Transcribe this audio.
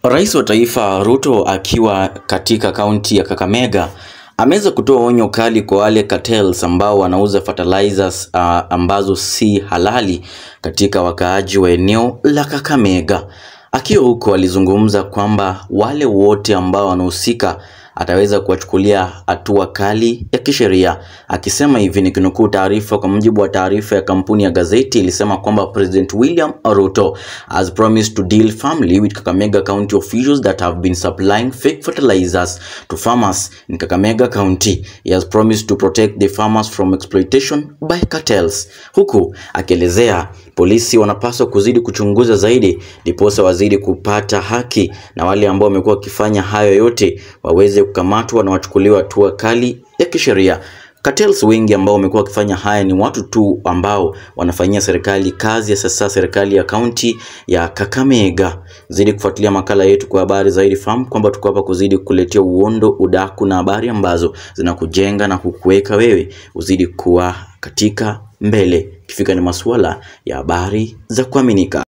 Rais wa taifa Ruto akiwa katika kaunti ya Kakamega ameweza kutoa onyo kali kwa wale cartels ambao wanauza fertilizers uh, ambazo si halali katika wakaaji wa eneo la Kakamega. Akiwa huko alizungumza kwamba wale wote ambao wanahusika ataweza kuwachukulia hatua kali ya kisheria. Akisema hivi nikinukuu taarifa, kwa mujibu wa taarifa ya kampuni ya gazeti ilisema kwamba President William Ruto has promised to deal firmly with Kakamega County officials that have been supplying fake fertilizers to farmers in Kakamega County. He has promised to protect the farmers from exploitation by cartels, huku akielezea polisi wanapaswa kuzidi kuchunguza zaidi ndiposa wazidi kupata haki na wale ambao wamekuwa wakifanya hayo yote waweze kukamatwa na wachukuliwa hatua kali ya kisheria. Cartels wengi ambao wamekuwa wakifanya haya ni watu tu ambao wanafanyia serikali kazi ya sasa, serikali ya kaunti ya Kakamega. Zidi kufuatilia makala yetu kwa habari zaidi, fahamu kwamba tuko hapa kuzidi kukuletea uondo, udaku na habari ambazo zinakujenga na kukuweka wewe uzidi kuwa katika mbele, ikifika ni masuala ya habari za kuaminika.